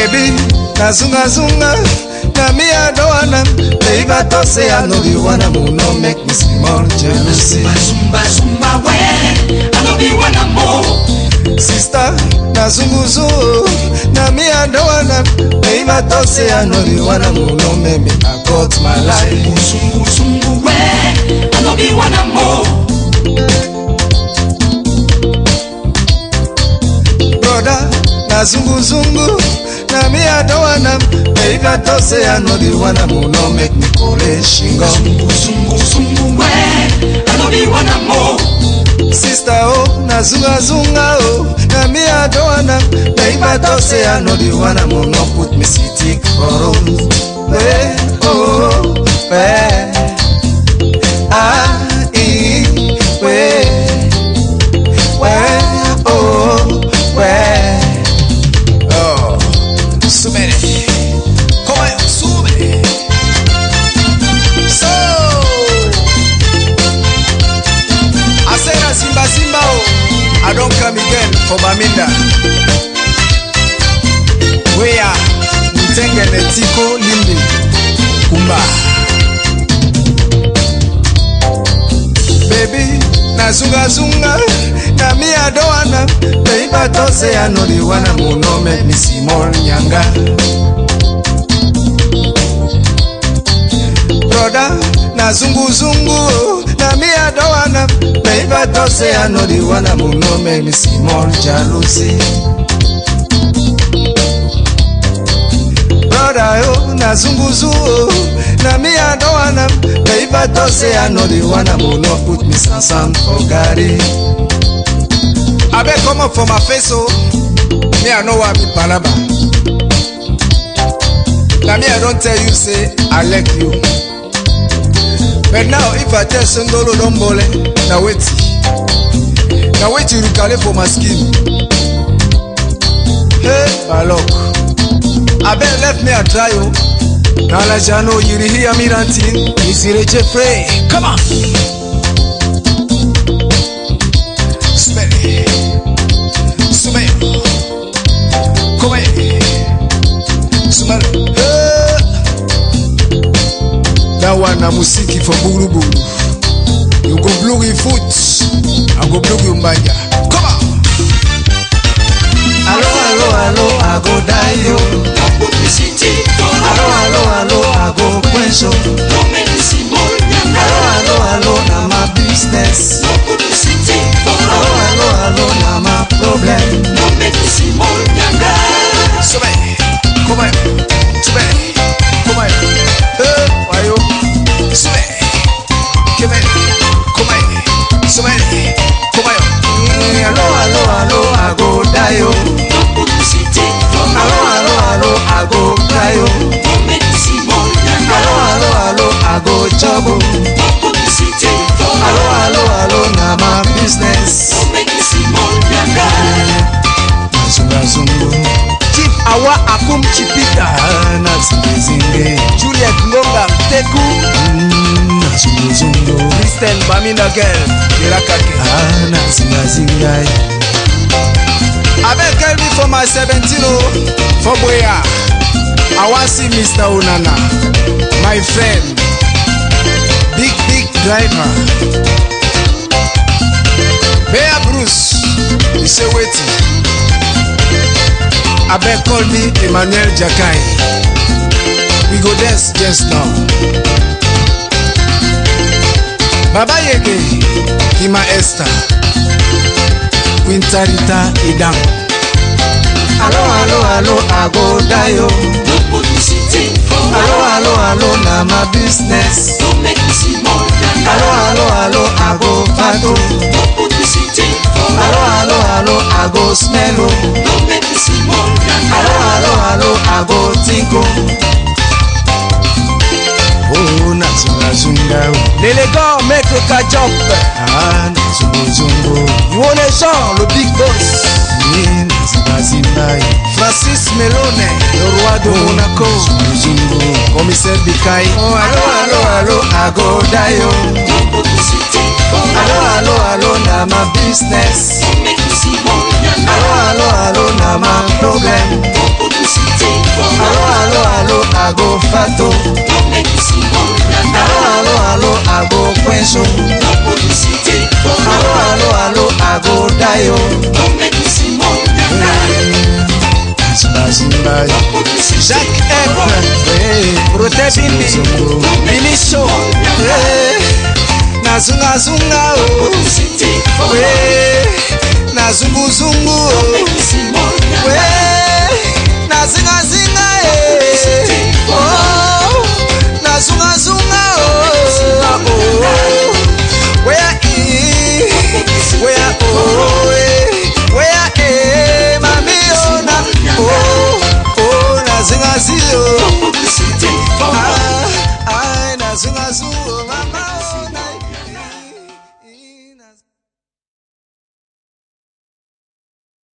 Baby, nazungazunga na me I don't wanna Baby, I thought say I know the one I'm no make me small jealousy Zumba, zumba, we. I know you wanna more. Sister, nazunguzu na me I don't wanna Baby, I thought say I know the one I'm no make me I got my life Zumbu, zumbu, we. I know you wanna more. brother na zunguzungu na me I don't wanna Baby, I thought say I know the one I'm no make me kole shingo Zumbu, zumbu, zumbu, we. I know you wanna more. Sister oh, na zunga zunga oh Na me I don't wanna Baby I thought say I know the one I'm gonna put me city for Hey, oh, hey Ah, ee, we We, oh, we Oh, súbele Como es, sube So I say na Simba Simba oh, I don't come again for Baminda. Wea, Mtengene Tiko Limbi, Kumba. Baby, na zunga zunga, na me I don't wanna. Baby, I don't say I know the one I'm gonna make me see more nyanga. brother na zungu zungu oh. na me I don't wanna baby I don't say I know the one I'm no make me see more jealousy brother oh na zungu zungu oh. na me I don't wanna baby I don't say I know the one I'm no put me sansan for Gary abeg comot for my face oh me I know why be palaba na me I don tell you say I like you. But now if I tell Sundolo don't bole, now wait. Now wait till you call for my skin. Hey, Balok. I bet left me a try you. Now la jano you hear me ranting. Is it Jeffrey? Come on. Smell it. Smell it. Come here. Smell it. Hey. That one na musiki for Buruburu. You go blow your foot, I go blow your mbanja. Come on. Hello, hello, hello, I go die yo. No publicity. Hello, hello, hello, I go quench yo. No medicine, more nyanga. Hello, hello, hello, na my business. No publicity. Hello, hello, hello, na my problem. No medicine, more nyanga. Sube, come on, sube, come on. Hey, why you? Sube, come on, come on, sube, come on. Mm, Hello, hello, hello, I go die yo. No publicity. Hello, hello, hello, I go cry yo. No medicine, more nyanga. Hello, hello, hello, I go job oh. No publicity. Hello, hello, hello, na my business. No medicine, more nyanga. Zunga zungu. Chief Awa Akum Chipita na zinge zinge. Juliet Ngonga Mteku Mm, na zungu zungu. Kristen Baminda Girl Kirakake Ah, na zinga zinga. Abeg tell me for my 17 oh for Boya. I wan see Mr. Onana, my friend, big big driver. Bear Bruce, you say wetin? Abeg call me Emmanuel Jakai. We go dance just now. Baba Yege, Hima Esther, Quintarita Idam. Hello, hello, hello, I go die oh. No publicity. Hello, hello, hello, na my business. No medicine, more nyanga. Hello, hello, hello, I go fato. No publicity. Hello, hello, hello, I go smell oh. No medicine, more nyanga. Hello, hello, hello, I go think oh. Oh, na zunga zunga oh. L'élégant maître Kajop. Ah, na zungo zungo. You want a Jean, le big boss. Yeah, na zunga zunga. Francis Melone, le roi de Monaco. Zungo zungo. Commissaire Bikai. Oh, hello, hello, hello, I go die oh. No publicity. Hello, hello, hello, na my business. No medicine, more nyanga. Hello, hello, hello, na my problem. No publicity. bato alo alo alo ago kwenso alo alo alo ago dayo zimba jacques ep prote bindi biliso nazungazunga o nazunguzungu o